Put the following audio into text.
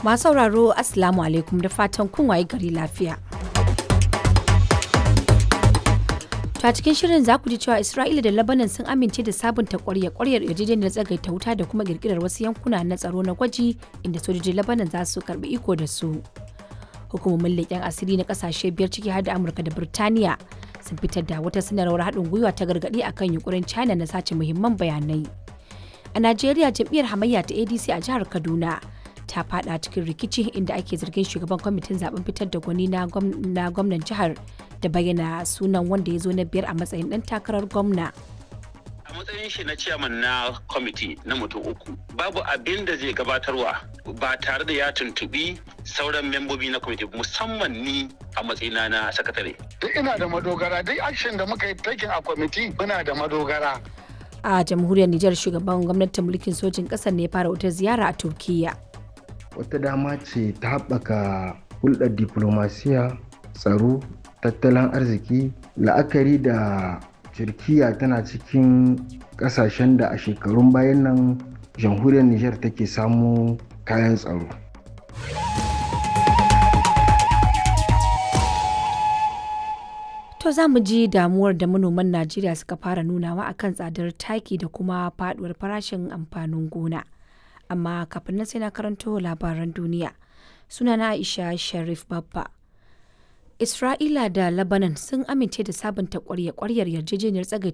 Masu sauraro Assalamu alaikum da fatan kun waye gari lafiya. To a cikin shirin za ku ji cewa Isra'ila da Lebanon sun amince da sabunta ƙwarya ƙwaryar yarjejeniyar tsagaita wuta da kuma ƙirƙirar wasu yankuna na tsaro na gwaji inda sojojin Lebanon za su karɓi iko da su. Hukumomin leƙen asiri na ƙasashe biyar ciki har da Amurka da Birtaniya sun fitar da wata sanarwar haɗin gwiwa ta gargaɗi akan yunkurin China na sace muhimman bayanai. A Najeriya jam'iyyar hamayya ta ADC a jihar Kaduna ta fada cikin rikici inda ake zargin shugaban kwamitin zaben fitar da gwani na gwamnan jihar da bayyana sunan wanda ya zo na biyar a matsayin dan takarar gwamna. a matsayin shi na ciyaman na kwamiti na mutum uku babu abin da zai gabatarwa ba tare da ya tuntubi sauran membobi na kwamiti musamman ni a matsayina na sakatare duk ina da madogara duk action da muka yi taking a kwamiti muna da madogara A jamhuriyar Nijar shugaban gwamnatin mulkin sojin ƙasar ne ya fara wata ziyara a Turkiyya. wata dama ce ta haɓaka hulɗar diplomasiya tsaro tattalin arziki la'akari da turkiya tana cikin ƙasashen da a shekarun bayan nan jamhuriyar nijar take samu kayan tsaro To za mu ji damuwar da manoman Najeriya suka fara nunawa akan tsadar taki da kuma faduwar farashin amfanin gona. Amma kafin nan sai na karanto labaran duniya. Sunana Aisha Sharif Babba. Isra'ila da Lebanon sun amince da sabunta kwarya-kwaryar yarjejeniyar tsagaita